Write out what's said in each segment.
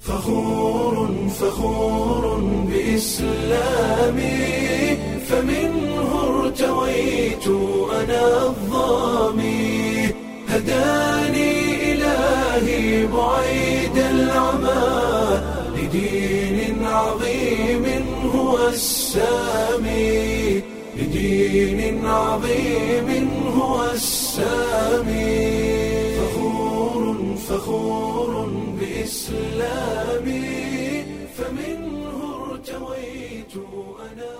فخور فخور بإسلامي فمنه ارتويت أنا الظامي هداني إلهي بعيد العمى لدين عظيم هو السامي لدين عظيم هو السامي فخور فخور بإسلامي فمنه ارتويت أنا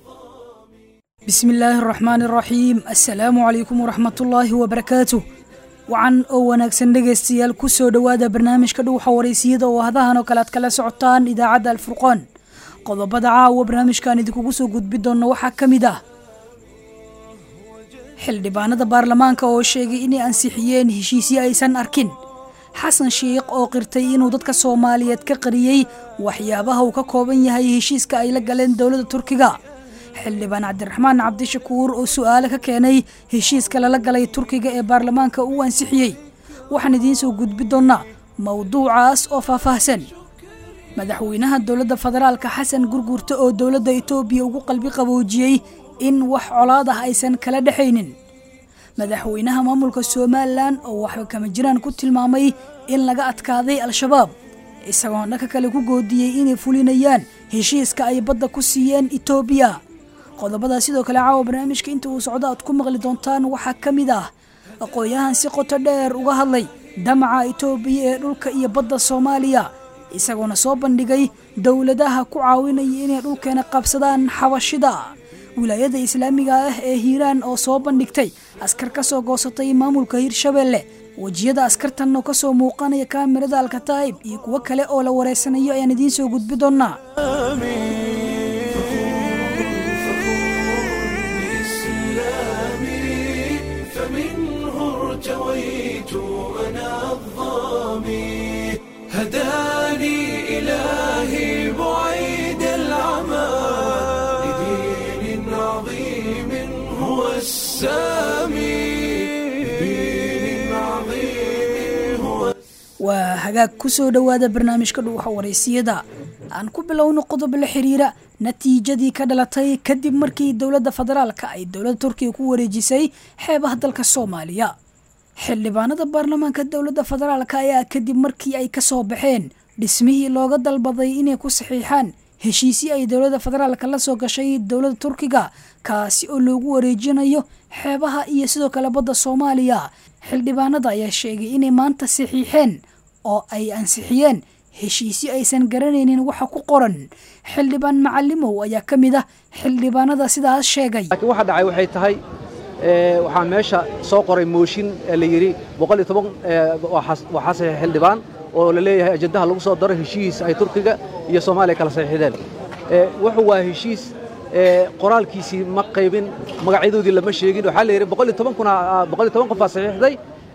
bismi illaahi araxmaan araxiim assalaamu calaykum waraxmatullaahi wabarakaatu wacan oo wanaagsan dhegaystayaal ku soo dhowaada barnaamijka dhuuxa waraysiyada oo hadahan oo kale aad kala socotaan idaacadda alfurqaan qodobada caawa barnaamijkan idinkugu soo gudbi doonna waxaa ka mid ah xildhibaanada baarlamaanka oo sheegay inay ansixiyeen heshiisyo aysan arkin xasan sheikh oo qirtay inuu dadka soomaaliyeed ka qariyey waxyaabaha uu ka kooban yahay heshiiska ay la galeen dowladda turkiga xildhibaan cabdiraxmaan cabdishakuur oo su-aale ka keenay heshiiska lala galay turkiga ee baarlamaanka uu ansixiyey waxaan idiin soo gudbi doonnaa mowduucaas oo faahfaahsan madaxweynaha dowladda federaalka xasan gurgurta oo dowladda itoobiya ugu qalbi qaboojiyey in wax colaad ah aysan kala dhexaynin madaxweynaha maamulka somalilan oo waxba kama jiraan ku tilmaamay in laga adkaaday al-shabaab isagoon dhanka kale ku goodiyey inay fulinayaan heshiiska ay badda ku siiyeen itoobiya qodobada sidoo kale caawa barnaamijka inta uu socdo aad ku maqli doontaan waxaa ka mid ah aqoon-yahan si qoto dheer uga hadlay damaca itoobiya ee dhulka iyo badda soomaaliya isagoona soo bandhigay dowladaha ku caawinaya inay dhulkeena qabsadaan xabashida wilaayada islaamiga ah ee hiiraan oo soo bandhigtay askar ka soo goosatay maamulka hirshabeelle wejiyada askartan oo kasoo muuqanaya kaamirada alkataa'ib iyo kuwo kale oo la wareysanayo ayaan idiin soo gudbi doonnaa بإسلامي فمنه ارتويت أنا الظامي هداني إلهي بعيد العمى لدين عظيم هو السامي لدين عظيم هو waa hagaag ku soo dhowaada barnaamijka dhuuxa waraysiyada aan ku bilowno qodob la xiriira natiijadii ka dhalatay kadib markii dowladda federaalka ay dowladda turkiga ku wareejisay xeebaha dalka soomaaliya xildhibaanada baarlamaanka dowladda federaalka ayaa kadib markii ay ka soo baxeen dhismihii looga dalbaday inay ku saxiixaan heshiisii ay dowladda federaalka la soo gashay dowladda turkiga kaasi oo loogu wareejinayo xeebaha iyo sidoo kale badda soomaaliya xildhibaanada ayaa sheegay inay maanta saxiixeen oo ay ansixiyeen heshiisyo aysan garanaynin waxa ku qoran xildhibaan macalimow ayaa ka mid ah xildhibaanada sidaas sheegay laakiin waxa dhacay waxay tahay ee, waxaa meesha soo qoray mooshin ee la yidhi boqol iyo toban ee, waxaa waxaa saxiix xildhibaan oo la leeyahay ajandaha lagu soo daro heshiis ay turkiga iyo soomaaliya kala saxiixdeen Ee, wuxuu waa heshiis ee, qoraalkiisii ma qaybin magacyadoodii lama sheegin waxaa la yidhi boqol iyo toban kuna boqol iyo toban qof baa saxiixday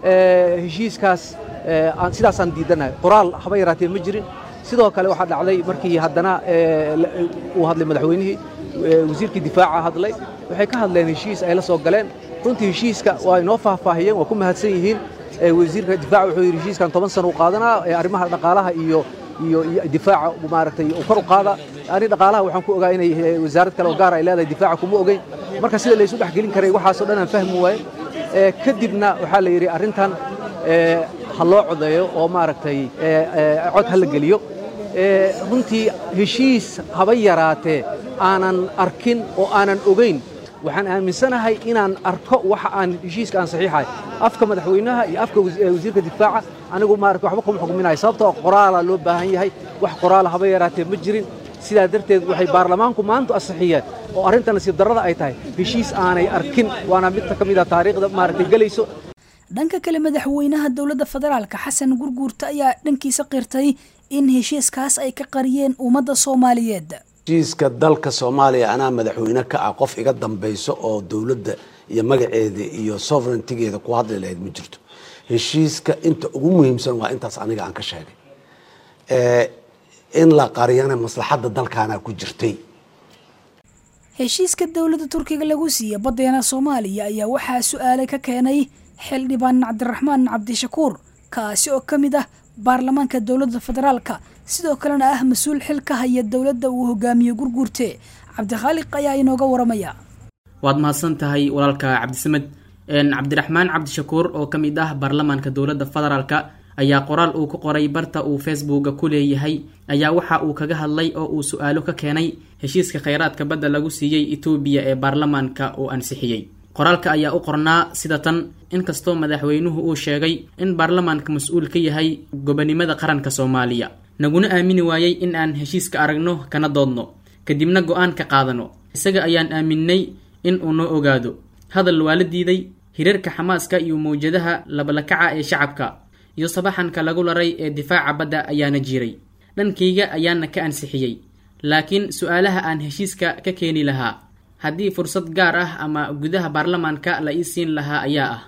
ee, heshiiskaas ee, aan sidaasaan diidanahay qoraal haba yaraatee ma jirin sidoo kale waxaa dhacday markii haddana ee, la- uu hadlay madaxweynihii ee, wasiirkii difaaca hadlay waxay ka hadleen heshiis ay la soo galeen runtii heshiiska waa inoo faahfaahiyeen waa ku mahadsan yihiin ee, wasiirka difaaca wuxuu yidhi heshiiskan toban sano u qaadanaa ee, arrimaha dhaqaalaha iyo iyo iyo difaaca maaragtay uu kor u qaada ani dhaqaalaha waxaan ku ogaa inay ee, wasaarad kale oo gaar ay leedahay difaaca kuma ogeyn marka sida laysu dhex gelin karay waxaasoo dhan aan fahmi waaye Ee, kadibna waxaa la yidhi arrintan ee, ha loo codeeyo oo maaragtay ee, ee, cod ha la geliyo Ee, runtii heshiis haba yaraatee aanan arkin oo aanan ogeyn waxaan aaminsanahay inaan arko waxa aan heshiiska aan saxiixahay afka madaxweynaha iyo afka wasi- ee, wasiirka difaaca anigu maaragtay waxba kuma xukminayo sababtoo qoraala loo baahan yahay wax qoraala haba yaraatee ma jirin sidaa darteed waxay baarlamaanku maanta ansixiyeen oo arrinta nasiib darrada ay tahay heshiis aanay arkin waana mid ka mid a taariikhda maaragtay gelayso dhanka kale madaxweynaha dowladda federaalka xasan gurguurta ayaa dhankiisa qirtay in heshiiskaas ay ka qariyeen ummadda soomaaliyeed heshiiska dalka soomaaliya anaa madaxweyne ka ah qof iga dambayso oo dowladda iyo magaceeda iyo sovereigntigeeda ku hadli lahayd ma jirto heshiiska inta ugu muhiimsan waa intaas aniga aan ka sheegay Ee, in la qariyana maslaxadda dalkaana ku jirtay heshiiska dowladda turkiga lagu siiya baddeena soomaaliya ayaa waxaa su-aale ka keenay xildhibaan cabdiraxmaan cabdishakuur kaasi oo ka mid ah baarlamaanka dowladda federaalka sidoo kalena ah mas-uul xil ka haya dowladda uu hogaamiye gurguurte cabdikhaaliq ayaa inooga waramaya waad mahadsan tahay walaalka cabdisamed cabdiraxmaan cabdishakuur oo ka mid ah baarlamaanka dowladda federaalka ayaa qoraal uu ku qoray barta uu facebooka ku leeyahay ayaa waxa uu kaga hadlay oo uu su-aalo ka keenay heshiiska kheyraadka badda lagu siiyey etoobiya ee baarlamaanka uu ansixiyey qoraalka ayaa u qornaa sida tan inkastoo madaxweynuhu uu sheegay in baarlamaanka mas-uul ka yahay gobonimada qaranka soomaaliya naguna aamini waayey in aan heshiiska aragno kana doodno kadibna go-aan ka qaadano isaga ayaan aaminay in uu noo ogaado hadal waa la diiday hirarka xamaaska iyo mawjadaha labalakaca ee shacabka iyo sabaxanka lagu laray ee difaaca badda ayaana jiray dhankayga ayaana ka ansixiyey laakiin su-aalaha aan heshiiska ka keeni lahaa haddii fursad gaar ah ama gudaha baarlamaanka la ii siin lahaa ayaa ah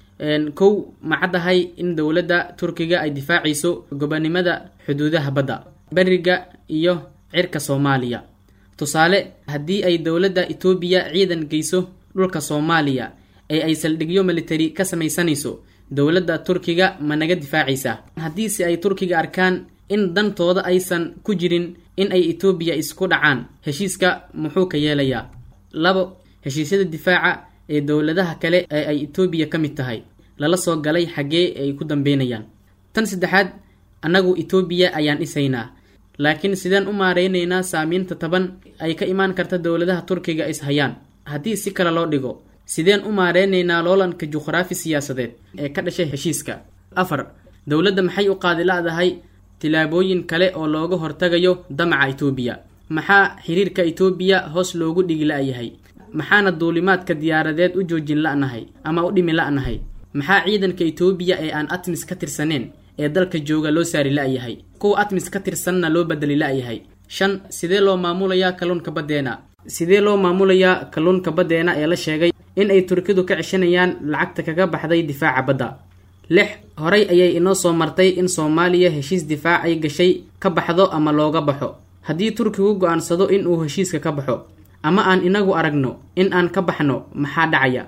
kow ma caddahay in dowladda turkiga ay difaacayso gobonimada xuduudaha badda beriga iyo cirka soomaaliya tusaale haddii ay dowladda etoobiya ciidan geyso dhulka soomaaliya ee ay saldhigyo militari ka samaysanayso dowladda turkiga ma naga difaacaysaa haddiise ay turkiga arkaan in dantooda aysan ku jirin in ay etoobiya isku dhacaan heshiiska muxuu ka yeelayaa labo heshiisyada difaaca ee dowladaha kale ee ay etoobiya ka mid tahay lala soo galay xaggee ay ku dambeynayaan tan saddexaad annagu etoobiya ayaan dhisaynaa laakiin sideen u maareynaynaa saamiinta taban ay ka imaan karta dowladaha turkiga is hayaan haddii si kale loo dhigo sideen u maareynaynaa loolanka juqhraafi siyaasadeed ee ka dhashay heshiiska afar dowladda maxay u qaadi la-dahay tilaabooyin kale oo looga hortagayo damaca etoobiya maxaa xiriirka etoobiya hoos loogu dhigi la-yahay maxaana duulimaadka diyaaradeed u joojin la-nahay ama u dhimi la-nahay maxaa ciidanka etoobiya ee aan atmis ka tirsaneen ee dalka jooga loo saari la-yahay kuwa atmis ka tirsanna loo bedeli la-yahay shan sidee loo maamulayaa kalluunka baddeena sidee loo maamulayaa kalluunka baddeena ee la sheegay in ay turkidu ka ceshanayaan lacagta kaga baxday difaaca badda lix horay ayay inoo soo martay in soomaaliya heshiis difaac ay gashay ka baxdo ama looga baxo haddii turkigu go-aansado in uu heshiiska ka baxo ama aan inagu aragno in aan ka baxno maxaa dhacaya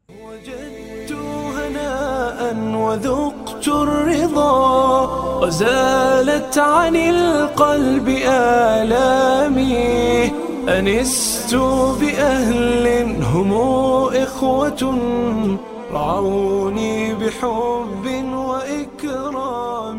وجدت هناء وذقت الرضا وزالت عن القلب آلامي أنست بأهل هم إخوة رعوني بحب وإكرام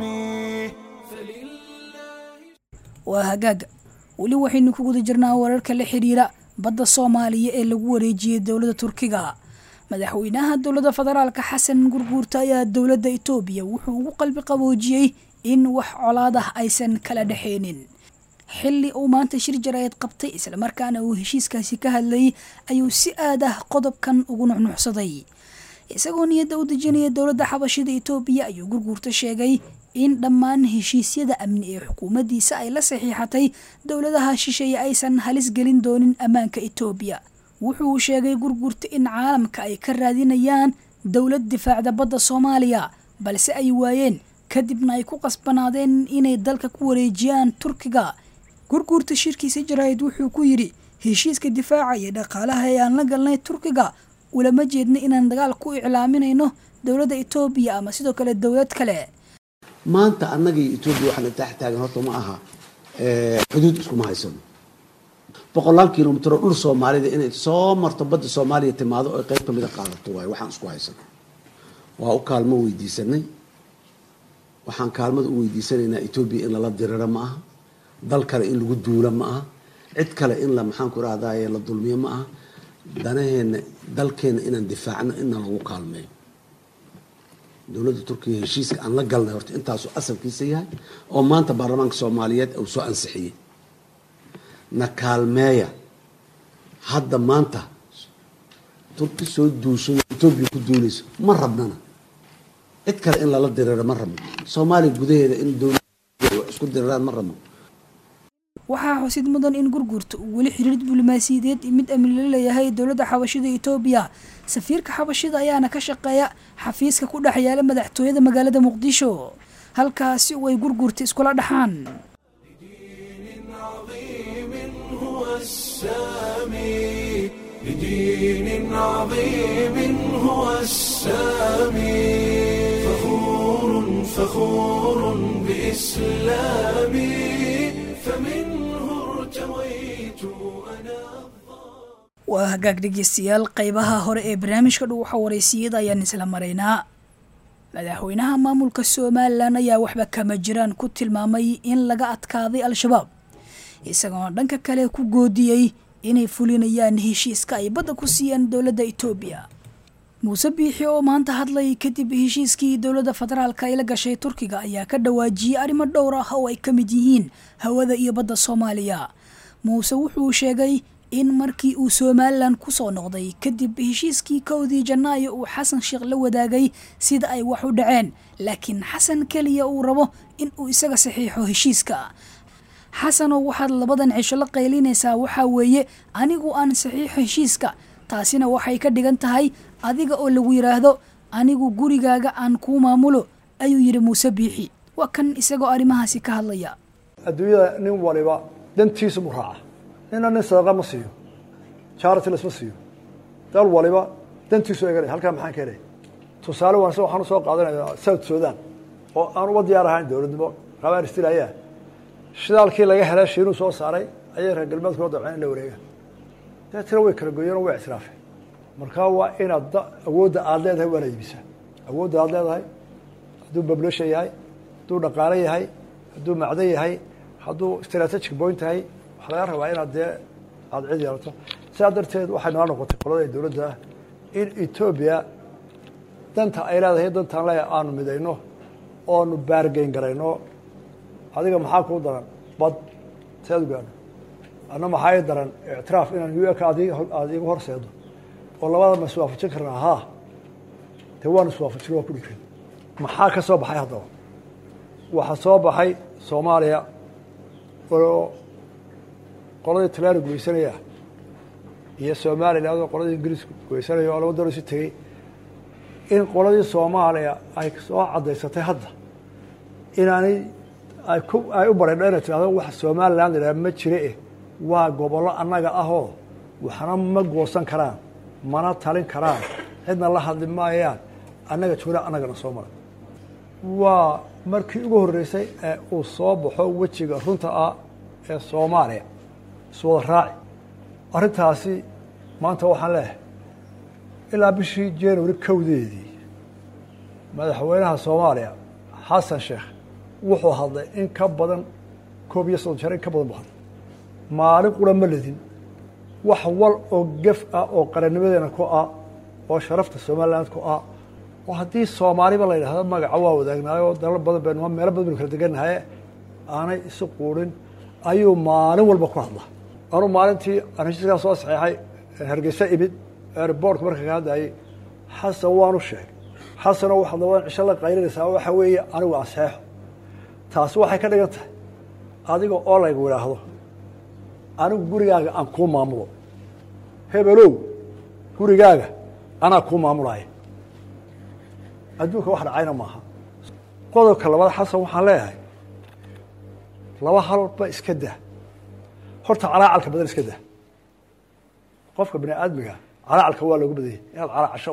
waa hagaaga weli waxaynu ku guda jirnaa wararka la xiriira badda soomaaliya ee lagu wareejiyey dowladda turkiga madaxweynaha dowladda federaalka xasan gurguurta ayaa dowladda etoobiya wuxuu ugu qalbi qaboojiyey in wax colaad ah aysan kala dhexeynin xilli uu maanta shir jaraayad qabtay islamarkaana uu heshiiskaasi ka hadlayay ayuu si aad ah qodobkan ugu nuxnuxsaday isagoo niyadda u dejinaya dowladda xabashida etoobiya ayuu gurguurta sheegay in dhammaan heshiisyada amni ee xukuumaddiisa ay la saxiixatay dowladaha shisheeye aysan halis gelin doonin ammaanka etoobiya wuxuu sheegay gurgurta in caalamka ay ka raadinayaan dowlad difaacda badda soomaaliya balse ay waayeen kadibna ay ku qasbanaadeen inay dalka ku wareejiyaan turkiga gurguurta shirkiisa jaraa'id wuxuu ku yidhi heshiiska difaaca iyo dhaqaalaha ee aan la galnay turkiga ulama jeedna inaan dagaal ku iclaaminayno dowladda etoobiya ama sidoo kale dowlad kale maanta annaga iyo etoobiya waxaana tax taagan horta ma aha xuduud iskuma haysano boqolaal kilomitr oo dhul soomaalida inay soo marto badda soomaaliya timaado oo qayb kamida qaadato waayo waxaan isku haysano waa u kaalmo weydiisanay waxaan kaalmada u weydiisanaynaa etoobiya in lala diriro ma aha dal kale in lagu duulo ma aha cid kale in la maxaanku rahdaye la dulmiyo ma aha danaheena dalkeena inaan difaacno inna lagu kaalmeeyo dowladda turkiya heshiiska aan la galnay horta intaasuu asalkiisa yahay oo maanta baarlamaanka soomaaliyeed uu soo ansixiyey na kaalmeeya hadda maanta turki soo duushay etoobiya ku duulayso ma rabnana cid kale in lala diriro ma rabno soomaaliya gudaheeda in dowlad isku diriraan ma rabno waxaa xusid mudan in gurgurta uu weli xiriir diblomaasiyadeed mid amni la leeyahay dowladda xabashida etoobiya safiirka xabashida ayaana ka shaqeeya xafiiska ku dhex yaala madaxtooyada magaalada muqdisho halkaasi oo ay gurgurta iskula dhaxaan السامي لدين عظيم هو السامي فخور فخور إسلامي فمنه ارتويت أنا waa hagaag dhegeystayaal qeybaha hore ee barnaamijka dhuuxa waraysiyada ayaan isla maraynaa madaxweynaha maamulka somalilan ayaa waxba kama jiraan ku tilmaamay in laga adkaaday al-shabaab isagoona dhanka kale ku goodiyey inay fulinayaan heshiiska ay badda ku siiyeen dowladda etoobiya muuse biixi oo maanta hadlay kadib heshiiskii dowladda federaalka ay la gashay turkiga ayaa ka dhawaajiyey arrimo dhowr ah oo ay ka mid yihiin hawada iyo badda soomaaliya muuse wuxuu sheegay in markii uu somalilan ku soo noqday kadib heshiiskii kowdii janaayo uu xasan sheekh la wadaagay sida ay wax u dhaceen laakiin xasan keliya uu rabo in uu isaga saxiixo heshiiska xasanoo waxaad labadan cisho la qaylinaysaa waxaa weeye anigu aan saxiixo heshiiska taasina waxay ka dhigan tahay adiga oo lagu yidhaahdo anigu gurigaaga aan kuu maamulo ayuu yidhi muuse biixi waa kan isagoo arrimahaasi ka hadlaya adduunyada nin waliba dantiisu mu raaca nina nin sadaqa ma siiyo charity lasma siiyo dal waliba dantiisu eganaya halkaa maxaan ka helaya tusaale waan waxaan usoo qaadanaya south sudan oo aan uba diyaar ahayn dowladnimo qabaan istilaayaa shidaalkii laga helay shiinuu soo saaray ayay reer galbeedku la dabceen in la wareega deetana way kala goyeen oo way ictiraafeen markaa waa inaad da awoodda aada leedahay waana iibisaa awoodda aada leedahay hadduu population yahay hadduu dhaqaale yahay hadduu macdan yahay hadduu strategic point yahay waxaa laga rabaa inaad dee aada cid yeelato sidaa darteed waxay nala noqotay qolada dowladda ah in etoobiya danta ay leedahay dantaan leeyahay aanu midayno oonu baargeyn garayno adiga maxaa kuu daran bad seed gaadho anna maxaa ii daran ictiraaf inaan u k ad aada igu horseedo oo labada ma iswaafajin karnaa haa dee waan iswaafajin waa ku dhiiran maxaa ka soo baxay haddaba waxaa soo baxay soomaaliya oo qoladii talyaani guysanaya iyo somaliland oo qoladii ingiriisku guysanaya oo laba dalo isu tegey in qoladii soomaaliya ay soo caddaysatay hadda inaanay ay ku ay u bareedho inay tirahdo wax somaliland idhaha ma jire eh waa gobollo annaga ahoo waxna ma goosan karaan mana talin karaan cidna la hadli maayaan annaga joogna annagana soo maray waa markii ugu horreysay ee uu soo baxo wejiga runta ah ee soomaaliya iswada raaci arrintaasi maanta waxaan leeyahay ilaa bishii january kowdeedii madaxweynaha soomaaliya xasan sheekh wuxuu hadlay in ka badan koob iyo soddon jeer in ka badan bu hadlay maalin qura ma ledin wax wal oo gef ah oo qarannimadeena ku ah oo sharafta somaliland ku ah oo haddii soomaaliba la yidhahdo magaca waa wadaagnaayo dalal badan baynu meelo badan baynu kala degannahay aanay isu quurin ayuu maalin walba ku hadla anuu maalintii aan heshiiskaa soo saxeexay hargeysa imid airbortka marka ka hadlayay xasan waanu sheegay xasanoo waxaad labadan cisho la qaylinaysaa waxa weeye anigu aseexo taasi waxay ka dhigan tahay adiga oo laygu idhaahdo anigu gurigaaga aan kuu maamulo hebelow gurigaaga anaa kuu maamulaya adduunka wax dhacayna maaha qodobka labaad xasan waxaan leeyahay laba halba iska dah horta calaacalka badan iska dah qofka bini aadmiga calaacalka waa loogu badanyay inaad calaacasho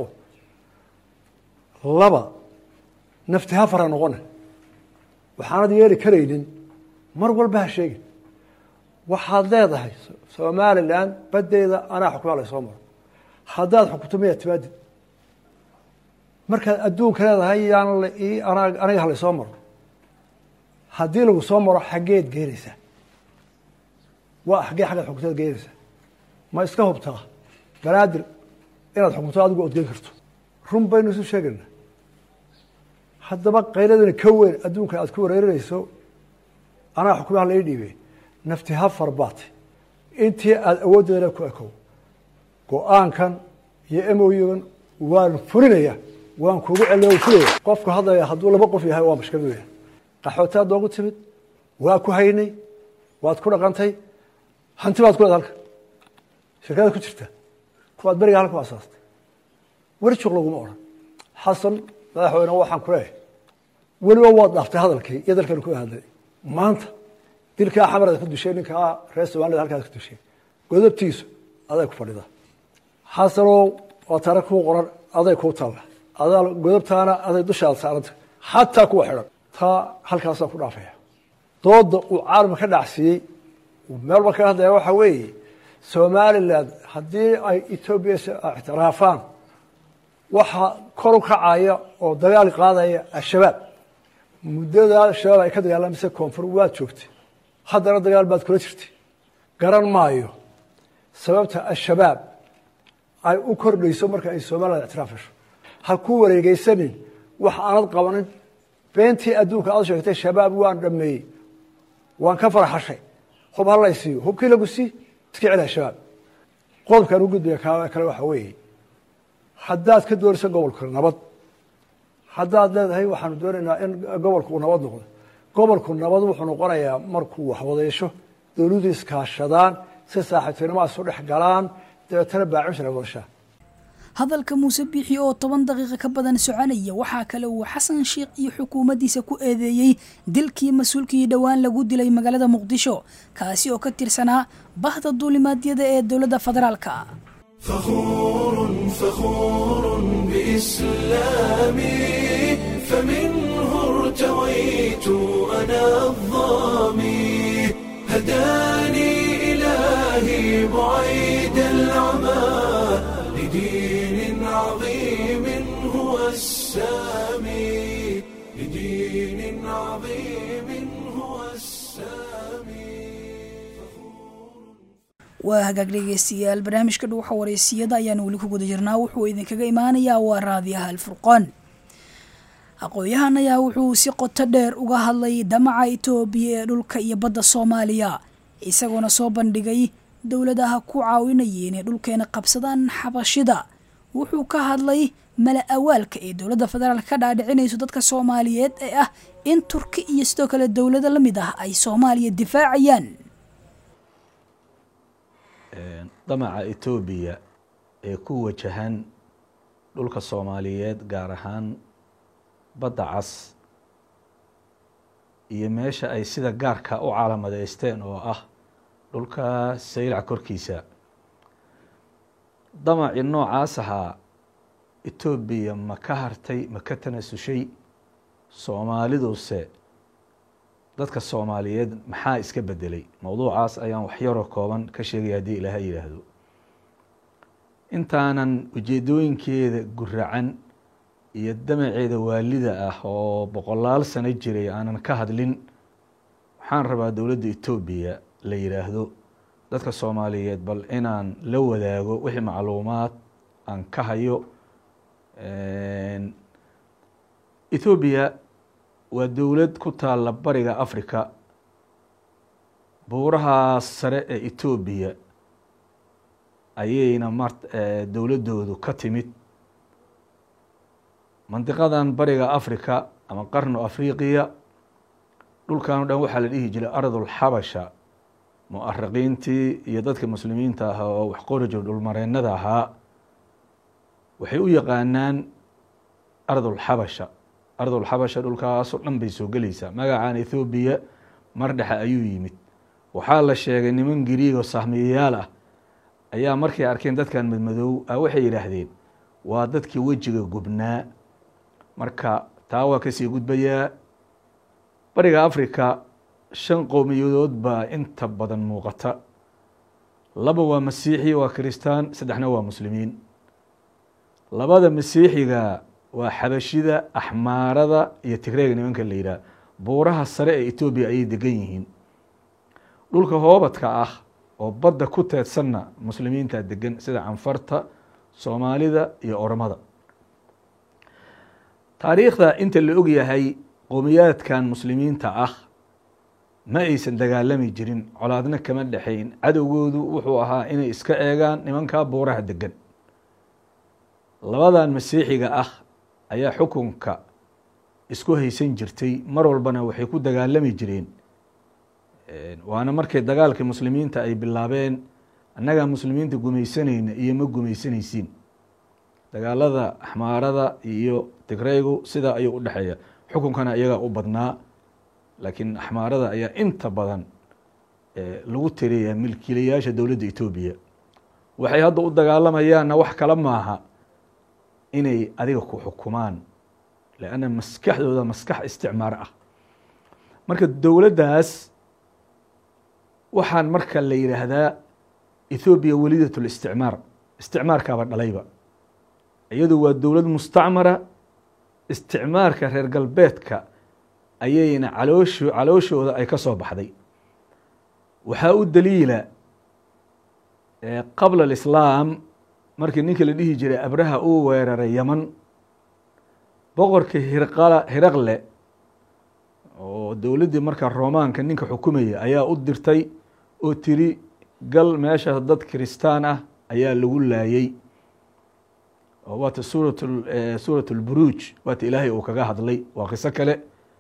laba nafti ha fara noqone waxaanad yeeli karaynin mar walba ha sheegin waxaad leedahay somalilan badeeda anaa xukumaa laysoo maro haddaad xukunto miyaad timaadid markaad adduunka leedahay yaan aniga ha laysoo maro haddii lagu soo maro xaggeed geenaysaa waa xaggee xaggeed xukuntaad geenaysaa ma iska hubtaa banaadir inaad xukunto adigu ood geen karto run baynu isu sheegaynaa haddaba qayladani ka weyn adduunka aad ku wareerinayso anaa xukumaha lai dhiibey nafti ha farbaate intii aada awooddeedana ku ekow go-aankan iyo emoygan waan fulinaya waan kuugu celiya fulaya qofku hadlaya hadduu laba qof yahay waa mashkilad weya qaxootaad noogu timid waa ku haynay waad ku dhaqantay hanti baad ku leed halka shirkada ku jirta kuwaad beriga halka u asaastay weli juq laguma odhan xasan madaxweyne waxaan ku leeyahay weliba waad dhaaftay hadalkii iyo dalkanu ku hadlay maanta dilkaa xamaraad ku dushay ninkaa reer somalida halkaad ku dushay godobtiisu aday ku fadhida xasanow waa tare kuu qoran aday kuu talla adaa godobtaana aday dushaada saaranta xataa kuwa xidhan taa halkaasaan ku dhaafaya dooda uu caalamka ka dhacsiiyey uu meel walba kaga hadlaya waxaa weeye somalilan haddii ay etoobiya ictiraafaan waxaa kor u kacaya oo dagaal qaadaya al-shabaab muddadaa al-shabaab ay ka dagaalamaysa koonfur waad joogtay haddana dagaal baad kula jirtay garan maayo sababta al-shabaab ay u kordhayso marka ay somalilan ictiraaf hesho ha ku wareegeysanin wax aanad qabanin beentii adduunka aad sheegtay shabaab waan dhameeyey waan ka farxashay hub halaysiiyo hubkii lagu sii iska celi al-shabaab qodobkaan u gudbaya kale waxaa weeye haddaad ka doonayso gobolka nabad haddaad leedahay waxaanu doonaynaa in gobolku uu nabad noqdo gobolku nabad wuxuu noqonayaa markuu waxwadeysho dowladdu iskaashadaan si saaxiibtinimoa isu dhex galaan dabeetana baacimsana wadashaa hadalka muuse biixi oo toban daqiiqa ka badan soconaya waxaa kale uu xasan sheikh iyo xukuumaddiisa ku eedeeyey dilkii mas-uulkii dhowaan lagu dilay magaalada muqdisho kaasi oo ka tirsanaa bahda duulimaadyada ee dowladda federaalka فخور فخور بإسلامي فمنه ارتويت أنا الظامي هداني إلهي بعيد العمى لدين عظيم هو السامي لدين عظيم هو السامي waa hagaag dhegeystayaal barnaamijka dhuuxa wareysiyada ayaan weli ku guda jirnaa wuxuu idinkaga imaanayaa waa raadiyaha alfurqaan aqoon-yahan ayaa wuxuu si qoto dheer uga hadlay damaca itoobiya ee dhulka iyo badda soomaaliya isagoona soo bandhigay dowladaha ku caawinaya inay dhulkeena qabsadaan xabashida wuxuu ka hadlay mala awaalka ee dowladda federaalk ka dhaadhicinayso dadka soomaaliyeed ee ah in turki iyo sidoo kale dowlado la mid ah ay soomaaliya difaacayaan damaca etoobiya ee ku wajahan dhulka soomaaliyeed gaar ahaan badda cas iyo meesha ay sida gaarka u caalamadeysteen oo ah dhulka saylac korkiisa damacii noocaas ahaa etoobiya ma ka hartay ma ka tanasushay soomaaliduse dadka soomaaliyeed maxaa iska bedelay mowduucaas ayaan waxyaroo kooban ka sheegaya haddii ilaaha yidhaahdo intaanan ujeedooyinkeeda guracan iyo damaceeda waalida ah oo boqolaal sano jiray aanan ka hadlin waxaan rabaa dowladda etoobiya la yidhaahdo dadka soomaaliyeed bal inaan la wadaago wixii macluumaad aan ka hayo ethoobiya waa dowlad ku taalla bariga africa buurahaas sare ee etoobiya ayayna mar dowladdoodu ka timid mandiqadan bariga africa ama qarnu afriqiya dhulkan o dhan waxaa la dhihi jiray ardulxabasha muariqiintii iyo dadka muslimiinta ahaa oo wax qori jiro dhulmareennada ahaa waxay u yaqaanaan ardulxabasha ardulxabasha dhulkaasoo dhan bay soo gelaysaa magacan ethoobiya mar dhexe ayuu yimid waxaa la sheegay niman giriig oo sahmiyayaal ah ayaa markay arkeen dadkan madmadow a waxay yidhaahdeen waa dadkii wejiga gubnaa marka taa waa kasii gudbayaa bariga africa shan qowmiyadood baa inta badan muuqata laba waa masiixi waa kiristaan saddexna waa muslimiin labada masiixiga waa xabashida axmaarada iyo tigreega nimanka la yidhaah buuraha sare ee etoobiya ayay degan yihiin dhulka hoobadka ah oo badda ku teedsanna muslimiinta degan sida canfarta soomaalida iyo ormada taariikhda inta la og yahay qowmiyaadkan muslimiinta ah ma aysan dagaalami jirin colaadna kama dhexayn cadowgoodu wuxuu ahaa inay iska eegaan nimankaa buuraha degan labadan masiixiga ah ayaa xukunka isku haysan jirtay mar walbana waxay ku dagaalami jireen waana markay dagaalkii muslimiinta ay bilaabeen annagaa muslimiinta gumaysanayna iyo ma gumaysanaysiin dagaalada axmaarada iyo tigreygu sidaa ayuu u dhexeeya xukunkana iyagaa u badnaa laakiin axmaarada ayaa inta badan lagu tiriyaa milkiilayaasha dowladda etoobiya waxay hadda u dagaalamayaanna wax kale maaha inay adiga ku xukumaan lanna maskaxdooda maskax isticmaar ah marka dowladdaas waxaan marka la yidhaahdaa ethoobiya welidat listicmaar isticmaarkaaba dhalayba iyadu waa dowlad mustacmara isticmaarka reer galbeedka ayayna caloosho calooshooda ay ka soo baxday waxaa u daliila qabla alislaam markii ninkii la dhihi jiray abraha uu weeraray yaman boqorkii hirqala hiraqle oo dowladdii markaa romaanka ninka xukumaya ayaa u dirtay oo tiri gal meesha dad kiristaan ah ayaa lagu laayey oo waata suurat suurat lburuuj waata ilaahay uu kaga hadlay waa qiso kale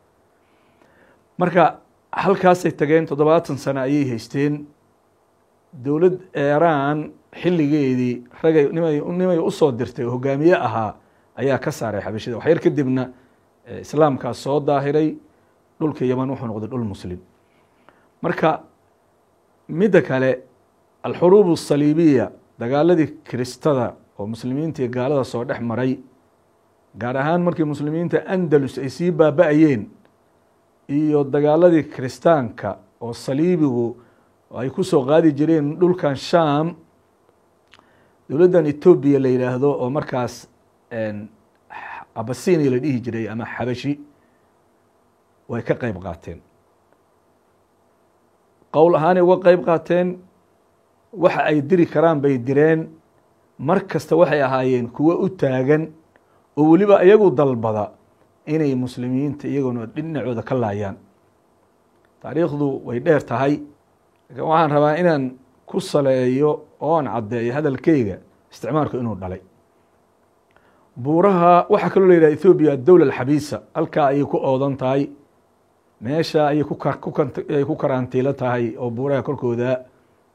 marka halkaasay tageen toddobaatan sano ayay haysteen dowlad eeraan xilligeedii ragay nimay nimay usoo dirtay oo hogaamiye ahaa ayaa ka saaray xabashida waxyar kadibna islaamkaas soo daahiray dhulka yaman wuxuu noqday dhul muslim marka midda kale alxuruub asaliibiya dagaaladii kiristada oo muslimiinta iyo gaalada soo dhex maray gaar ahaan markii muslimiinta andalus ay sii baaba-ayeen iyo dagaaladii kiristaanka oo saliibigu ay ku soo qaadi jireen dhulkan sham dowladdan etoobiya la yidhaahdo oo markaas abasinia la dhihi jiray ama xabashi way ka qeyb qaateen qowl ahaanay uga qeyb qaateen waxa ay diri karaan bay direen mar kasta waxay ahaayeen kuwo u taagan oo weliba iyagu dalbada inay muslimiinta iyaguna dhinacooda ka laayaan taariikhdu way dheer tahay lakin waxaan rabaa inaan ku saleeyo oon caddeeyo hadalkeyga isticmaalku inuu dhalay buuraha waxaa kaloo la yidhaha ethoobiya adowla alxabiisa halkaa ayay ku oodan tahay meesha ayay kuay ku karantiilo tahay oo buuraha korkooda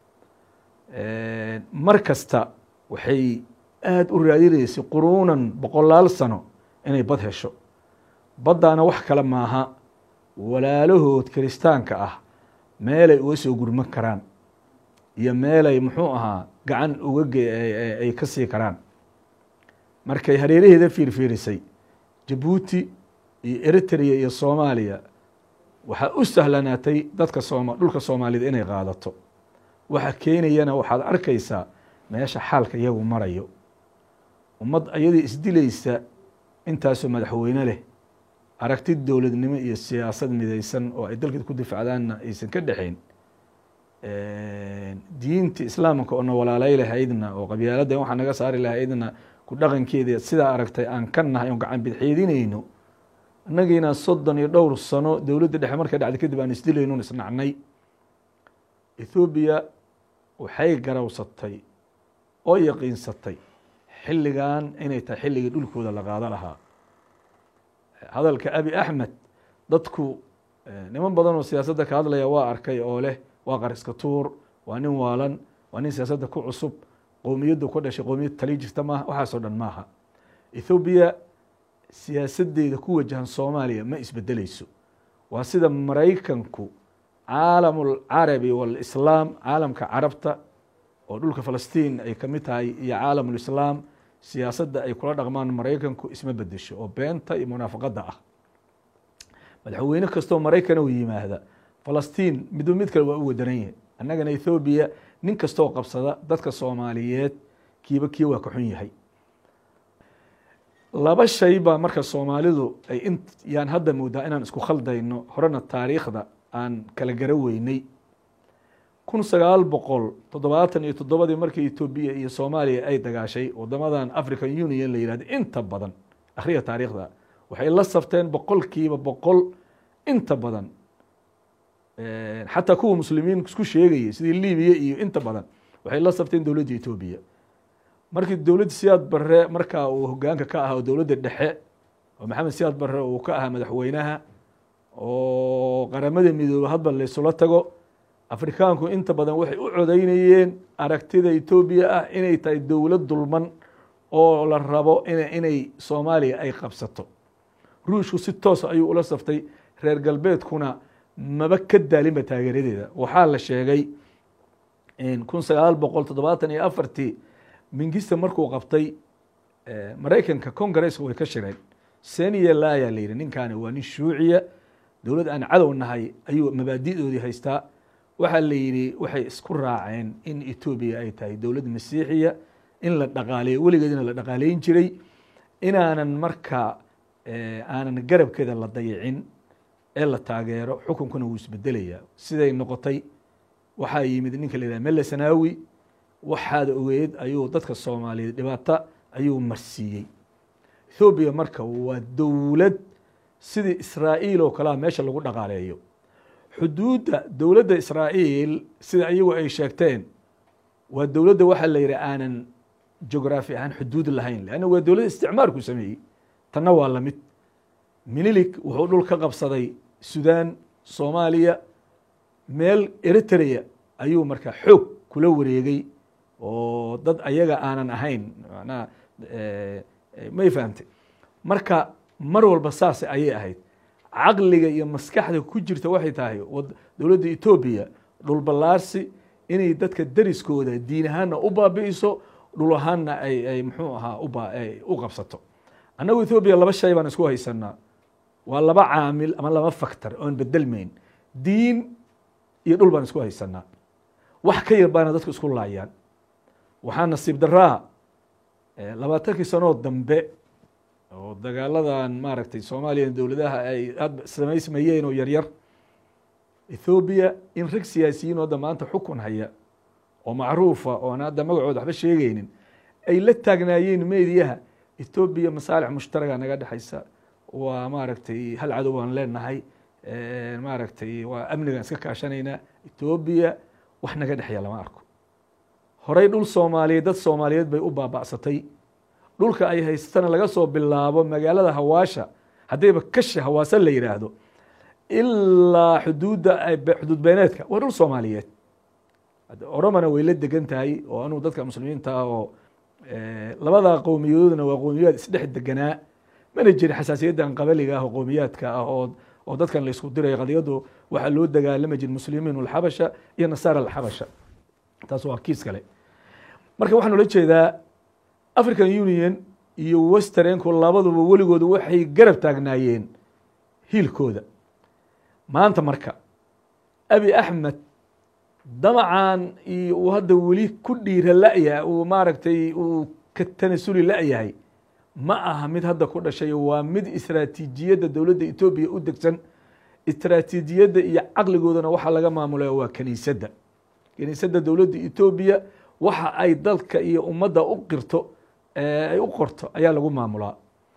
mar kasta waxay aada u raadinaysay quruunan boqolaal sano inay bad hesho baddaana wax kale maaha walaalahood kiristaanka ah meelay uga soo gurman karaan iyo meelay muxuu ahaa gacan uga ay ka sii karaan markay hareeraheeda fiirfiirisay jabuuti iyo eritrea iyo soomaaliya waxaa u sahlanaatay dadka sooma dhulka soomaaliyed inay qaadato waxa keenayana waxaad arkaysaa meesha xaalka iyagu marayo ummad ayadii isdilaysa intaasoo madaxweyne leh aragti dowladnimo iyo siyaasad midaysan oo ay dalkeed ku difacdaanna aysan ka dhexayn diinta islaamka oo na walaalay lahaydna oo qabyaaladda waxaa naga saari lahaydna ku dhaqankeeda sidaa aragtay aan ka nahay oon gacan bidxeedinayno annagiina soddon iyo dhowr sano dowladda dhexe markay dhacday kadib aan isdilaynon isnacnay ethoobiya waxay garawsatay oo yaqiinsatay xilligan inay tahay xilligii dhulkooda la qaado lahaa hadalka abi axmed dadku niman badan oo siyaasadda ka hadlaya waa arkay oo leh waa qariska tuur waa nin waalan waa nin siyaasadda ku cusub qowmiyaddu ku dhashay qowmiyad tali jirta maaha waxaasoo dhan maaha ethoobiya siyaasaddeeda ku wajahan soomaaliya ma isbedeleyso waa sida maraykanku caalamulcarabi walislaam caalamka carabta oo dhulka falastiin ay kamid tahay iyo caalamulislaam siyaasadda ay kula dhaqmaan maraykanku isma bedesho oo beenta iyo munaafaqadda ah madaxweyne kastoo maraykan u yimaahda falastiin midba mid kale waa u wadaran yahay annagana ethoobiya nin kastoo qabsada dadka soomaaliyeed kiiba kii waa ka xun yahay laba shay baa marka soomaalidu ay in yaan hadda moodaa inaan isku khaldayno horena taariikhda aan kala gara weynay kun sagaal boqol toddobaatan iyo toddobadii markii etoobiya iyo soomaaliya ay dagaashay wadamadan african union la yihahdo inta badan akhriya taariikhda waxay la safteen boqolkiiba boqol inta badan xataa kuwa muslimiin isku sheegayay sidii libiya iyo inta badan waxay la safteen dowladda etoobiya markii dowladda siyaad barre markaa uu hogaanka ka ahaa dowladda dhexe oo maxamed siyaad barre uu ka ahaa madaxweynaha oo qaramada midoobe hadba laysula tago afrikaanku inta badan waxay u codeynayeen aragtida etoobiya ah inay tahay dowlad dulman oo la rabo inay soomaaliya ay qabsato ruushku si toos ayuu ula saftay reer galbeedkuna maba ka daalinba taageeradeeda waxaa la sheegay kun sagaal boqol toddobaatan iyo afartii mingista markuu qabtay maraykanka congaresska way ka shireen seniya laya la yihi ninkaani waa nin shuuciya dowlad aan cadow nahay ayuu mabaadi'doodii haystaa waxaa la yidhi waxay isku raaceen in etoobiya ay tahay dowlad masiixiya in la dhaqaaleeyo weligeedina la dhaqaaleyn jiray inaanan marka aanan garabkeeda la dayicin ee la taageero xukunkuna wuu isbedelayaa siday noqotay waxaa yimid ninka la yidhaha mele sanaawi waxaad ogeed ayuu dadka soomaaliyeed dhibaata ayuu marsiiyey ethoobiya marka waa dowlad sidii israa'iil oo kalea meesha lagu dhaqaaleeyo xuduudda dowladda israa'iil sida iyagu ay sheegteen waa dowladda waxaa la yidhi aanan geograafi ahaan xuduud lahayn leanna waa dowladda isticmaarku sameeyey tanna waa lamid minilik wuxuu dhul ka qabsaday sudan soomaaliya meel eritrea ayuu marka xoog kula wareegay oo dad ayaga aanan ahayn manaa may fahamtay marka mar walba saas ayay ahayd caqliga iyo maskaxda ku jirta waxay tahay dowladda etoobiya dhulballaarsi inay dadka deriskooda diin ahaanna u baabi'iso dhul ahaanna ay ay muxuu ahaa uba u qabsato annagu ethoobiya laba shay baan isku haysanaa waa laba caamil ama laba factor oon bedelmayn diin iyo dhul baan isku haysanaa wax ka yar baana dadku isku laayaan waxaa nasiib daraa labaatankii sanoo dambe oo dagaaladan maaragtay soomaaliya dowladaha ay hadba samaysmayeen oo yaryar ethoobiya in rag siyaasiyiin oo hadda maanta xukun haya oo macruufa oon hadda magacooda waxba sheegeynin ay la taagnaayeen meediyaha ethoobiya masaalix mushtaraga naga dhexaysa waa maaragtay hal cadow baan leenahay maaragtay waa amnigaan iska kaashanaynaa ethoobiya wax naga dhexeeya lama arko horey dhul soomaaliyeed dad soomaaliyeed bay u baaba'satay dhulka ay haystana laga soo bilaabo magaalada hawaasha haddayba kashi hawaasa la yidhaahdo ilaa xuduudda xuduud beeneedka waa dhul soomaaliyeed oromana way la degan tahay oo anugu dadka muslimiinta ah oo labada qowmiyadoodna waa qowmiyaad isdhex deganaa mana jirin xasaasiyaddan qabaliga ah oo qowmiyaadka ah oo oo dadkan la isku dirayo qadiyadu waxaa loo dagaalami jir muslimiin alxabasha iyo nasaara alxabasha taas waa kiis kale marka waxaan ula jeedaa african union iyo westernku labaduba weligooda waxay garab taagnaayeen hiilkooda maanta marka abi axmed damacan iyo uu hadda weli ku dhiira la'ya uu maaragtay uu ka tanasuli la'yahay ma aha mid hadda ku dhashay waa mid istraatiijiyadda dowladda etoobiya u degsan istraatiijiyadda iyo caqligoodana waxaa laga maamulaya waa kiniisadda kiniisadda dowladda etoobiya waxa ay dalka iyo ummadda u qirto ay u qorto ayaa lagu maamulaa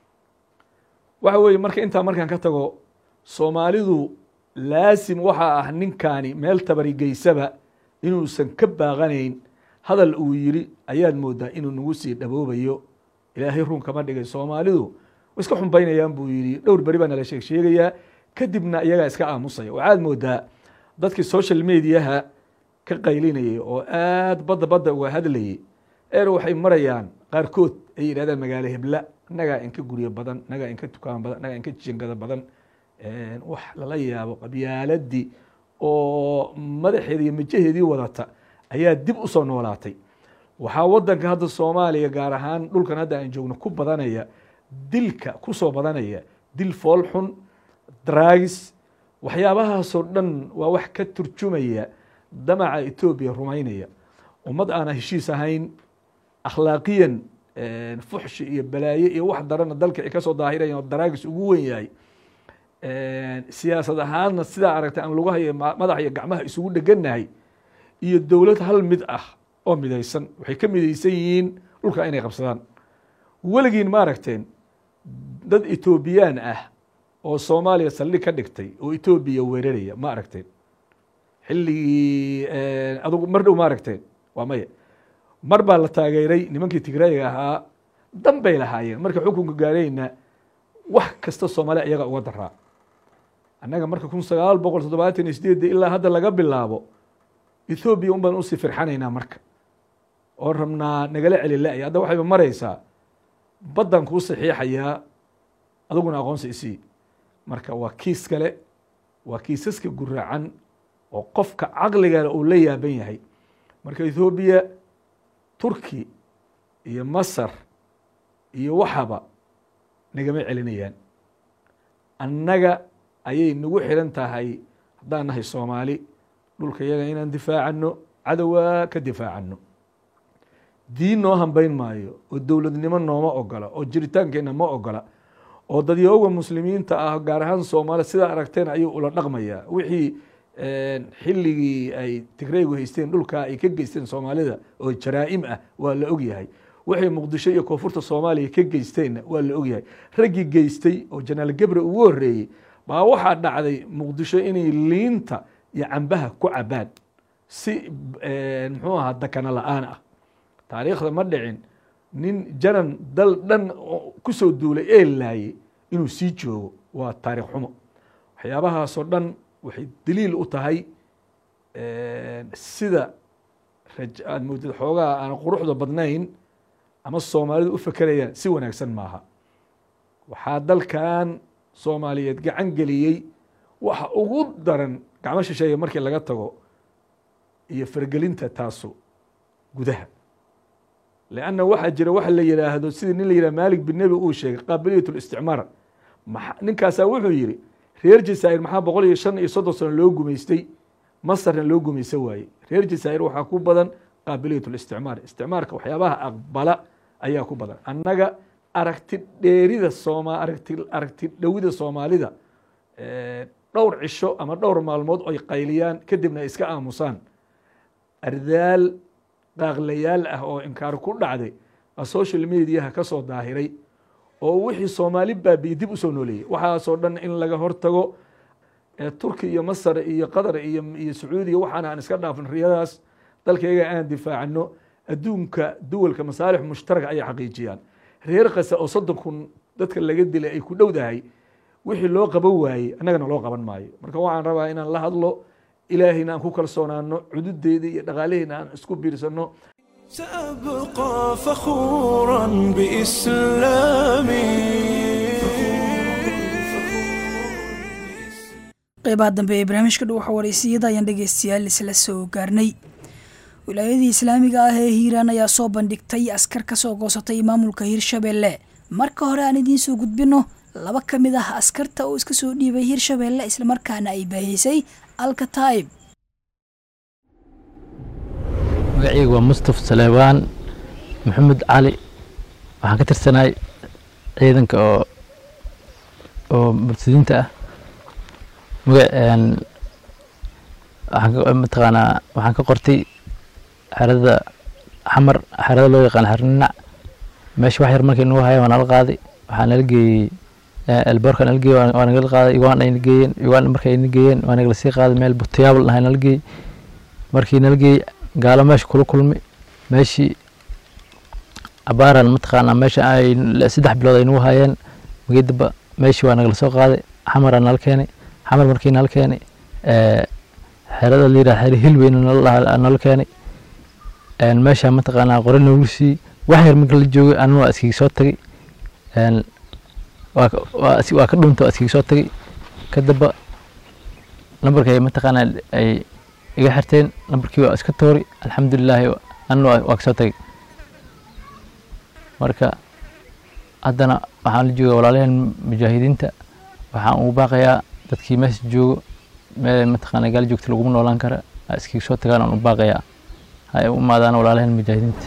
waxa weeye marka intaa markaan ka tago soomaalidu laasim waxaa ah ninkaani meel tabarigeysaba inuusan ka baaqanayn hadal uu yiri ayaad moodaa inuu nagu sii dhaboobayo ilaahay run kama dhigay soomaalidu way iska xumbaynayaan buu yidhi dhowr beri baa nala sheeg sheegayaa kadibna iyagaa iska aamusaya waxaad moodaa dadkii social mediaha ka qaylinayay oo aad badda badda uga hadlayay eer waxay marayaan qaarkood ay yidhahdaan magaalo hebla nagaa inka guryo badan nagaa inka dukaan badan nagaa inka jingada badan wax lala yaabo qabyaaladii oo madaxeeda iyo majaheedii wadata ayaa dib usoo noolaatay waxaa wadanka hadda soomaaliya gaar ahaan dhulkan hadda aan joogno ku badanaya dilka kusoo badanaya dil fool xun dragis waxyaabahaasoo dhan waa wax ka turjumaya damaca etoobiya rumaynaya ummad aana heshiis ahayn akhlaaqiyan fuxshi iyo balaaye iyo wax darana dalka ay kasoo daahirayan oo daraagis ugu wen yahay siyaasad ahaanna sidaa aragtay aan lugaha iyo madaxa iyo gacmaha isugu dhegannahay iyo dowlad hal mid ah oo midaysan waxay ka midaysan yihiin dhulka inay qabsadaan weligiin ma aragteen dad etoobiyaan ah oo soomaaliya saldhig ka dhigtay oo etoobiya weeraraya ma aragteen xilligii adugu mar dhow ma aragteen waa maya mar baa la taageeray nimankii tigraayiga ahaa dan bay lahaayeen marka xukunka gaarayna wax kasta soomaaliya iyaga uga daraa annaga marka kun sagaal boqol toddobaatan iyo sideedda ilaa hadda laga bilaabo ethoobiya un baan usii firxanaynaa marka oo rabnaa nagala celi la-ya hadda waxayba maraysaa baddan kuu saxiixayaa adiguna aqoonsi isii marka waa kiis kale waa kiisaska guraacan oo qofka caqligana uu la yaaban yahay marka ethoobiya turki iyo masar iyo waxaba nagama celinayaan annaga ayay nagu xiran tahay haddaan nahay soomaali dhulka yaga inaan difaacano cadowaa ka difaacano diin noo hambayn maayo oo dowladnimo nooma ogola oo jiritaankeenna ma ogola oo dadyooga muslimiinta ah gaar ahaan soomaali sidaa aragteen ayuu ula dhaqmayaa wixii xilligii ay tigreygu haysteen dhulkaa ay ka geysteen soomaalida oo jaraa'im ah waa la ogyahay waxay muqdisho iyo koonfurta soomaaliya ka geysteenna waa la ogyahay raggii geystay oo janaal gebre ugu horeeyey baa waxaa dhacday muqdisho inay liinta iyo cambaha ku cabaan si muxuu ahaa dakana la-aan ah taariikhda ma dhicin nin janan dal dhan ku soo duulay ee laayay inuu sii joogo waa taariikh xumo waxyaabahaasoo dhan waxay daliil u tahay sida aad moodid xoogaha aan quruxda badnayn ama soomaalidu u fekerayaan si wanaagsan maaha waxaa dalkan soomaaliyeed gacan geliyey waxa ugu daran gacmo shisheeya markii laga tago iyo fargelinta taasu gudaha lanna waxaa jira waxa la yihaahdo sidii nin la yihah malik bin nebi uu sheegay qaabiliyat listicmaar ninkaasaa wuxuu yihi reer jazaa'ir maxaa boqol iyo shan iyo soddon sano loo gumaystay masarna loo gumaysan waayey reer jazaa'ir waxaa ku badan qaabiliyat listicmaar isticmaarka waxyaabaha aqbala ayaa ku badan annaga aragti dheerida sooma aragti aragti dhowida soomaalida dhowr cisho ama dhowr maalmood oy qayliyaan kadibna ay iska aamusaan ardaal qaaqlayaal ah oo inkaar ku dhacday a social mediaha ka soo daahiray oo wixii soomaali baabiye dib usoo nooleeyey waxaasoo dhan in laga hortago turki iyo masar iyo qatar iyo iyo sacuudiya waxaana aan iska dhaafin riyadaas dalkayga aan difaacano adduunka duwalka masaalix mushtaraka ayay xaqiijiyaan reer kase oo soddon kun dadka laga dilay ay ku dhowdahay wixii loo qaban waayey annagana loo qaban maayo marka waxaan rabaa inaan la hadlo ilaahayna aan ku kalsoonaano cududeeda iyo dhaqaalaheyna aan isku biirsano سأبقى فخورا بإسلامي qeybaha dambe ee barnaamijka dhuwaxa wareysiyada ayaan dhegeystayaal isla soo gaarnay wilaayadii islaamiga ah ee hiiraan ayaa soo bandhigtay askar ka soo goosatay maamulka hirshabeelle marka hore aan idiin soo gudbino laba ka mid ah askarta oo iska soo dhiibay hirshabeelle islamarkaana ay baahisay alkataib magacaygu waa mustaf saleebaan maxamed cali waxaan ka tirsanahay ciidanka oo oo murtadiinta ah maga waxaan mataqaanaa waxaan ka qortay xerada xamar xerada loo yaqaan xerninac meesha wax yar markii nagu haya waa nala qaaday waxaa nala geeyey elboorka nala geeyey waa nagala qaaday uganda ayna geeyeen uganda markay ayna geeyeen waa nagala sii qaaday meel butayaabl nahay nala geeyey markii nala geeyey gaalo meesha kula kulmay meeshii abaaran mataqaanaa meesha ay saddex bilood ay nagu hayeen magidaba meeshii waa nagala soo qaaday xamaraa nala keenay xamar markii nala keenay xerada la yidhaha xere hilweyna nala keenay meesha mataqaanaa qore noogu siiyey wax yar marka la joogay anina waa iskiga soo tagay waa ka dhunta waa iskiga soo tagay kadaba nambarkay mataqaanaa ay iga xirteen nambarkii waa iska toori alxamdulilaahi anina waa kasoo tagay marka haddana waxaan la joogaa walaalaheen mujaahidiinta waxaan ugu baaqayaa dadkii meesha joogo meel mataqaana gaal joogta laguma noolaan kara ha iskiga soo tagaan aan u baaqayaa ha ay u imaadaan walaalaheen mujaahidiinta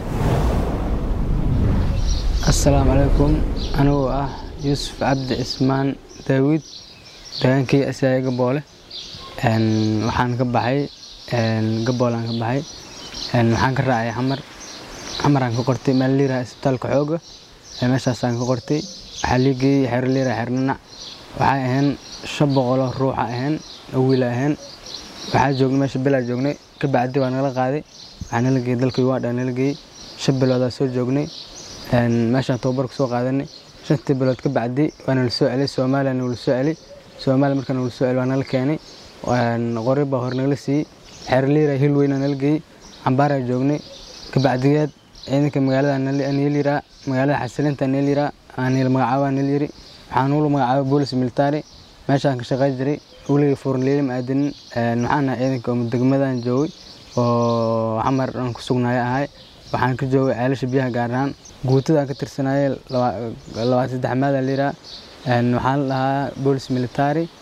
assalaamu calaykum anigoo ah yuusuf cabdi cismaan daawid degaankii asiyaaya gaboole waxaan ka baxay gaboolaan ka baxay waxaan ka raacay xamar xamaraan ka qortay meel liiraha isbitaalka xooga meeshaasaan ka qortay waxaa lii geeyey xero liiraha xernanac waxay ahayn shan boqoloo ruuxa ahayn oo wiila ahayn waxaa joognay meesha bilaa joognay ka bacdi waa nala qaaday waxaa nala geeyey dalka uganda nala geeyey shan biloodaa soo joognay meeshaan tababar kusoo qaadanay shantii bilood ka bacdi waa nala soo celay soomaaliya nagula soo celay soomaaliya markaa nagula soo celay waa nala keenay qori baa hor nagala siiyey xero liira hilweyna nala geeyey cambaaraa joognay ka bacdigeed ciidanka magaalada neliraa magaalada xasilinta neliraa aanil magacaaba nelyiri waxaan ula magacaabay boolis military meeshaan ka shaqey jiray weligii furnliili ma aadinin waxaan ahay ciidanka oo degmadan joogay oo xamar aan ku sugnaaya ahay waxaan ka joogay ceelasha biyaha gaar ahaan guutadaan ka tirsanayay labaatan saddex maada liraa waxaan la dhahaa boolis military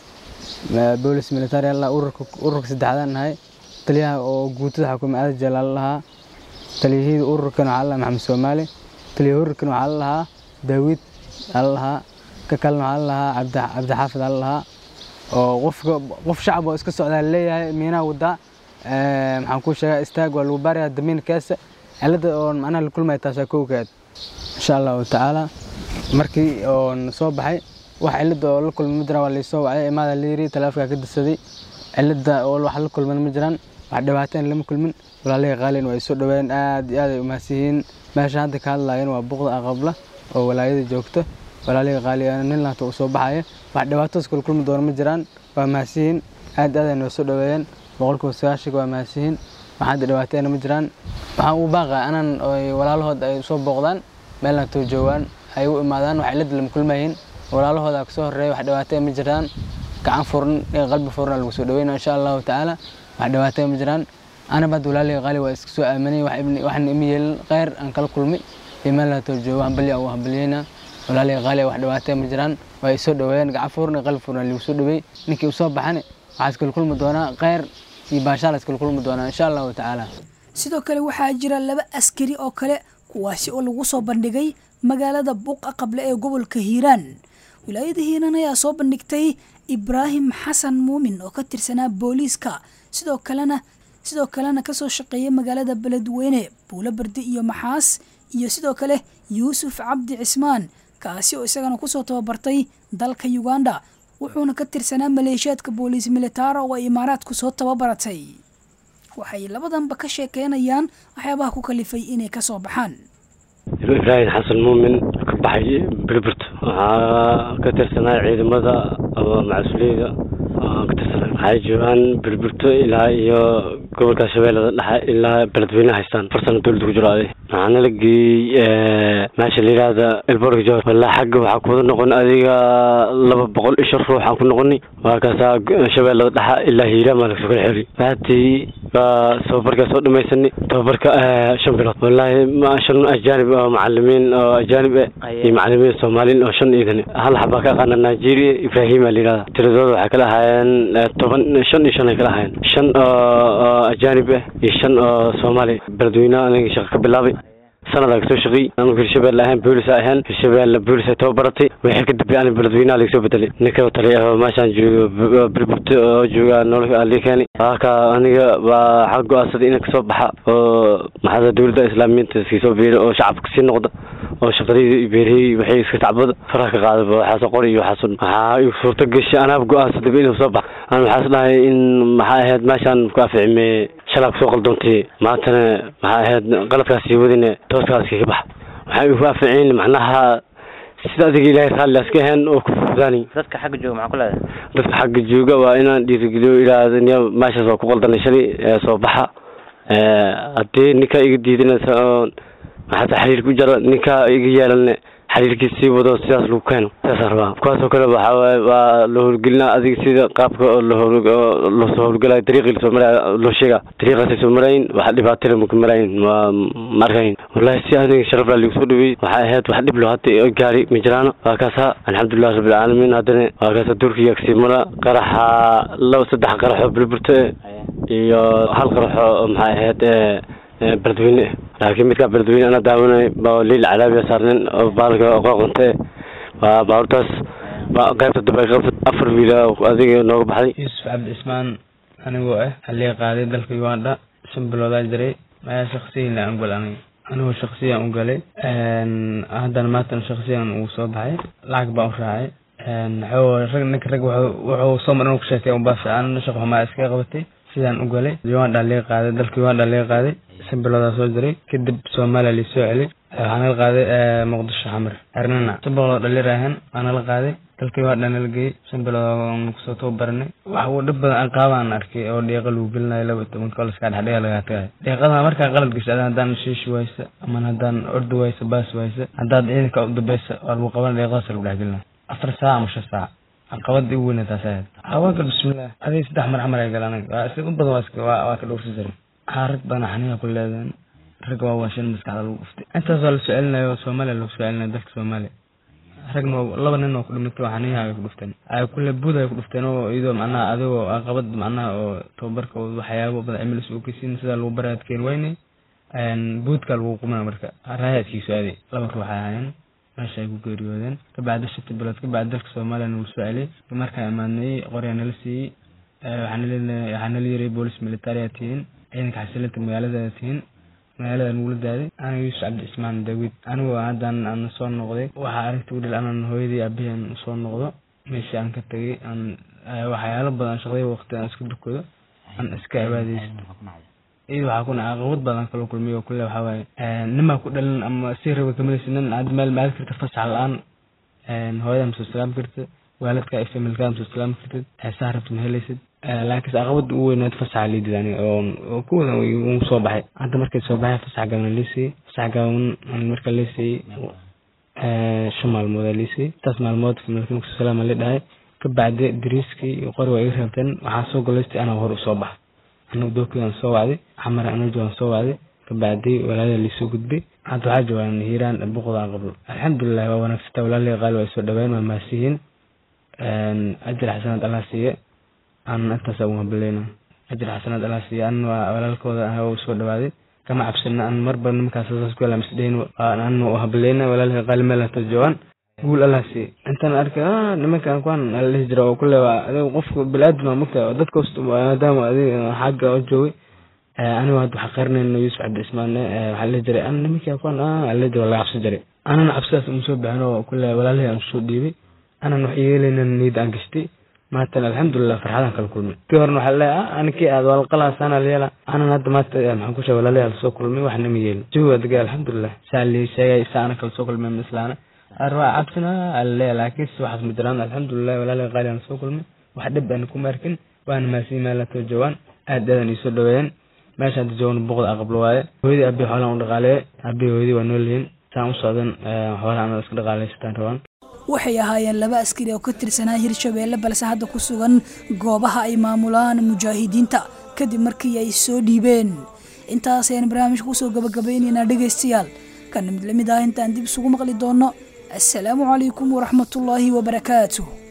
boolis military alla ururka ururka saddexdaan nahay taliyaha oo guutada xukuuma aada jalaal lahaa taliyahida ururkan waxaa la maxamed soomaali taliyaha ururkan waxaa la lahaa daawid ala lahaa ka kalena waxaa la lahaa cabdi cabdixaafid ala lahaa oo qofka qof shacab oo iska socdaa leeyahay miinaha wadaa maxaan kuu sheegaa istaag waa lagu baarayaa damiinkaasa cilada oo macnaha la kulmaya taasaa kowkaad insha allahu tacaala markii oon soo baxay wax cilada oo la kulmay ma jiraan waa laysoo wacay imaada la yiri taleefonkaa ka dirsaday cilada oo wax la kulman ma jiraan wax dhibaateen lama kulmin walaalihii qaalin waa isoo dhaweeyeen aad iyo aad ay umaadsiyihiin meesha hadda ka hadlaayeen waa buqda aqabla oo walaayada joogta walaalihii qaali nin laanta uu soo baxaya wax dhibaatadaas kula kulmi doona ma jiraan waa mahadsiyiin aad aad ay noo soo dhaweeyeen boqolkiiba sagaashanka waa mahadsiyiin wax hadda dhibaateena ma jiraan waxaan u baaqaa anan walaalahood ay soo booqdaan meelna too joogaan ay u imaadaan wax cilada lama kulmayiin walaalahooda kasoo horeeya wax dhibaatee ma jiraan gacan furan iyo qalbi furan lagu soo dhaweyna insha allahu tacaala wax dhibaatee ma jiraan anaba hadda walaalihii qaali waa iska soo aaminay waxna ima yeelin kheyr aan kala kulmay iyo meelna too joogo hambalya u hambalyeyna walaalihii qaali wax dhibaatee ma jiraan waa isoo dhaweeyeen gacan furan iyo qalbi furan lagu soo dhaweey ninkii usoo baxane waxaa iskala kulmi doonaa kheyr iyo baashaala iskala kulmi doonaa insha allahu tacaala sidoo kale waxaa jira laba askari oo kale kuwaasi oo lagu soo bandhigay magaalada buuqa qable ee gobolka hiiraan wilaayada hiiraan ayaa soo bandhigtay ibraahim xasan muumin oo ka tirsanaa booliiska sidoo kalena sidoo kalena kasoo shaqeeyay magaalada beledweyne buulo bardi iyo maxaas iyo sidoo kale yuusuf cabdi cismaan kaasi oo isagana kusoo tababartay dalka uganda wuxuuna ka tirsanaa maleeshiyaadka booliis militaara oo ay imaaraadku soo tababaratay waxay labadanba ka sheekeynayaan waxyaabaha ku kalifay inay kasoo baxaan ibraahim xasan muumin ka baxay berberto waxaa ka tirsanaa ciidamada macasuleyda ka tirsanaa waxay joogaan berberto ilaa iyo gobolka shabeellada dhexe ilaa beledweyne haystaan farsana dowladda ku jiro adi waxaana la geeyey meesha la yidhaahda elborg jor walaa xagga waxaa kuwada noqon adiga laba boqol iyo shan ruux aan ku noqonay waa kaasaa shabeellada dhexe ilaa hiiraan baa lagasoo kala xiri waatii waa tababarkaa soo dhamaysanay tababarka shan bilood wallaahi ma shan ajaanib oo macalimiin oo ajaanib eh iyo macalimiin soomaaliin oo shan iidan hal xabaa ka aqaana nigeria ibrahima la yidhahda tiradooda waxay kala ahaayeen toban shan iyo shan ay kala ahaayeen shan oo ajaanib ah iyo shan oo soomaali beledweyne aniga shaqa ka bilaabay sanadaa kasoo shaqeey anigu hirshabelle ahaan boolis ahaan hirshabelle boolis ay tababaratay wixii ka dambeeyay ani beledweynaha laga soo bedelay ninka taliya ah meeshaan joogo bilburto oo jooga nolosha ali keeni haka aniga waa xag go-aansaday inaan kasoo baxa oo maxaada dowladda islaamiyiinta iskii soo biiray oo shacabka sii noqda oo shaqadayda iyo beerahey waxay iska tacbada faraha ka qaadaba waxaasoo qori iyo waxaasoo waxaa igu suurta gashay anaaba go-aansadaba inuu soo baxa aan waxaas dhahay in maxaa ahayd meeshaan ku aficime shalaa kusoo qaldoontay maantana maxaa ahayd qaladkaas sii wadine tooskaas kaga baxa waxay igu aficeen macnaha sida adiga ilaahay raalli aska ahayn oo ku fudaani dadka xagga jooga maxaa ku leedahay dadka xagga jooga waa inaan dhiirigeliyo ilaahda niya meeshaas waa ku qaldanay shalay ee soo baxa haddii ninkaa iga diidinaysa oo maxaata xiriir ku jara ninkaa iga yeelan xiriirkii sii wado sidaas lagu keeno sidaasaan rabaa kuwaasoo kale waxaa waaye waa la howlgelinaa adiga sida qaabka oo lasoo howlgalayo dariiqii lasoo maraayo loo sheega dariiqaasay soo marayin wax dhibaatana maka marayin waa ma arkayn wallahi si aniga sharaf laa ligu soo dhaweeyey waxay ahayd wax dhib lo hadda gaari ma jiraano waa kaasa alxamdulilah rabbilcaalamiin haddana waa kaasa durkiga kasii mara qaraxa laba saddex qaraxoo bilburto iyo hal qaraxoo maxay ahayd beledweyne laakiin midkaa beledweyne ana daawanay baa liil calaabiya saarnin oo baalka qoqonte waa baaburtaas qaybta dambe qaybta afar wiila adiga nooga baxday yuusuf cabdi cismaan anigoo ah halii qaaday dalka uganda shan biloodaa jiray ayaa shaksiyan aan gal aniga anigoo shaksiyan u galay haddana maatan shaksiyan uu soo baxay lacag baan u raacay rag ninka rag wuxuu soo maran ku sheekay unbaa fiican shaq xumaa iskaga qabatay sidaan u galay uganda laga qaaday dalka uganda laga qaaday shan biloodaa soo jiray kadib soomaaliya laisoo celay waxaa nala qaaday muqdisho xamar xernana shan bilood oo dhalir ahaan waa nala qaaday dalka uganda nala geeyey shan bilood aan kusoo tababaranay wax uu dhib badan qaabaan arkay oo dhiiqa lagu gelinayo laba toban koliska dhexdhiga lagaa tagay dhiiqada markaa qalad gasho ada haddaan shiishi waysa ama haddaan ordi waysa baas waysa haddaad ciidanka u dambaysa waa lagu qaban dhiiqadaas lagu dhex gelina afar saac ama shan saac caqabada ugu weyna taas ahayd haweenka bismillah adiga saddex mar xamar ay galaan waa si u badan waa iska waa waa ka dhowrsi jiray waxaa rag badan xaniga ku leedeen rag waa waashin maskaxda lagu dhuftay intaas waa la soo celinayo soomaaliya lagu soo celinayo dalka soomaaliya ragna laba nin oo ku dhimatay waxaniyaha ay ku dhufteen ay kule buud ay ku dhufteen oo iyadoo macnaha adigoo aqabad macnaha oo tababarka oo waxyaabo badan cimilis uu kasiin sida lagu baraad keen weyne buudka lagu qumana marka raayaadkiisu aaday laba ruux ay ahaayeen meesha ay ku geeriyoodeen kabacdi shati bilood kabacdi dalka soomaaliya nagu soo celiyay markaan imaadnay qoryaa nala siiyey waxaa nala yiri boolis militariya tihiin ciidanka xasilinta magaalada tihiin magaalada nugula daaday aniga yuusuf cabdi ismaan daawid anigoo haddan aan soo noqday waxaa arrinta u dhil anan hooyadii aabihii aan soo noqdo meeshii aan ka tegay aan waxyaalo badan shaqday waqti aan iska dukado aan iska cibaadaysto iyada waxaa kuna caqabad badan kaloo kulmiyo kule waxaa waaye nimaa ku dhalin ama si raba kamaleysa nin aad meel maali karta fasax la-aan hooyada masoo salaami karta waalidka iyo familkaada masoo salaami kartid heesaha rabta ma helaysid laakiinse caqabada ugu weynaad fasaxa liidid aniga oo kuwada uu soo baxay hadda markay soo baxay fasax gaban liisiyey fasax gaban marka liisiyey shan maalmood aa liisiyey intaas maalmood familka masoo salaama li dhahay kabacdi dariiskii iyo qori waa iga reebteen waxaa soo golaystay anaa hor usoo baxa anigu dookiyaan soo wacday xamar anajo aan soo wacday kabacdi walaalada liisoo gudbay hadda waxaa joogaan hiiraan boqoda qablo alxamdulilah waa wanaagsantaa walaalihii qaali waa soo dhaween waa maasiyiin ajir xasanaad allah siiye aan intaas ugu habaleyna ajir xasanaad allah siiye an waa walaalkooda ah u soo dhawaaday kama cabsana an marba nimankaas saas ku yala misdheyn an u habaleyna walaalihii qaali meel hata joogaan guul allah siiye intaan arkay nimankan kuwan ala dhihi jira oo kule waa adiga qofka bili-aadama mogta dadka host maadaama adiga xagga oo joogay anigu hadda waxaa qarinayna yuusuf cabdi ismaane waxaa dhihi jiray an nimankan kuwan ala dhihi jira laga cabsi jiray anana cabsidaas uma soo bixin oo kule walaalihii aan soo dhiibay anan wax yeelayna niyad aan gashtay maatan alxamdulilah farxadaan kala kulmay tii horena waxaa leeyahay anikii aad walqalaasana leela anan hadda maanta maxaan ku sheegay walaalihii ala soo kulmay waxna ma yeelin jawiga degay alxamdulilah saa lii sheegay saa ana kala soo kulmay mislaana arwaa cabsina alle laakiin si waxaas ma jiraan alxamdulilah walaalihii qaali aan soo kulmay wax dhib aan kuma arkin waana maasiin meel la too joogaan aad aadan iisoo dhaweeyeen meesha hadda joogan boqda aqblo waaye hooyadii abii xoolaan u dhaqaaleeye abii hooyadii waa noolyihiin saan u socdan xoolaha anada iska dhaqaaleysataan rabaan waxay ahaayeen laba askari oo ka tirsanaa hirshabeelle balse hadda ku sugan goobaha ay maamulaan mujaahidiinta kadib markii ay soo dhiibeen intaas ayaan barnaamijka kusoo gabagabaynaynaa dhegaystayaal kana mid lamid ah intaan dib isugu maqli doono assalaamu calaykum waraxmatullaahi wabarakaatuh